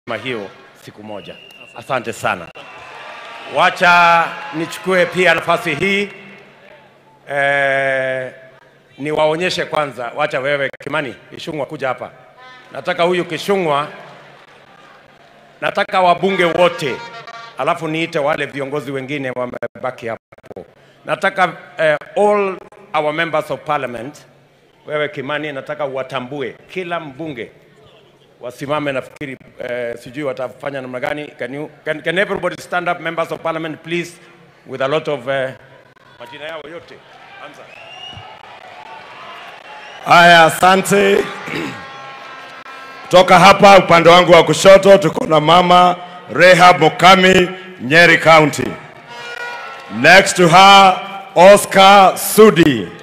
hiyo siku moja. Asante sana. Wacha nichukue pia nafasi hii eh, niwaonyeshe kwanza. Wacha wewe Kimani Kishungwa kuja hapa. Nataka huyu Kishungwa, nataka wabunge wote, alafu niite wale viongozi wengine wamebaki hapo. Nataka eh, all our members of parliament, wewe Kimani, nataka uwatambue kila mbunge wasimame. Nafikiri eh, sijui watafanya namna gani. Can, you, can, can everybody stand up members of parliament please with a lot of eh, majina yao yote. Anza. Haya, asante. Kutoka hapa upande wangu wa kushoto tuko na mama Rehab Mokami, Nyeri County. Next to her, Oscar Sudi.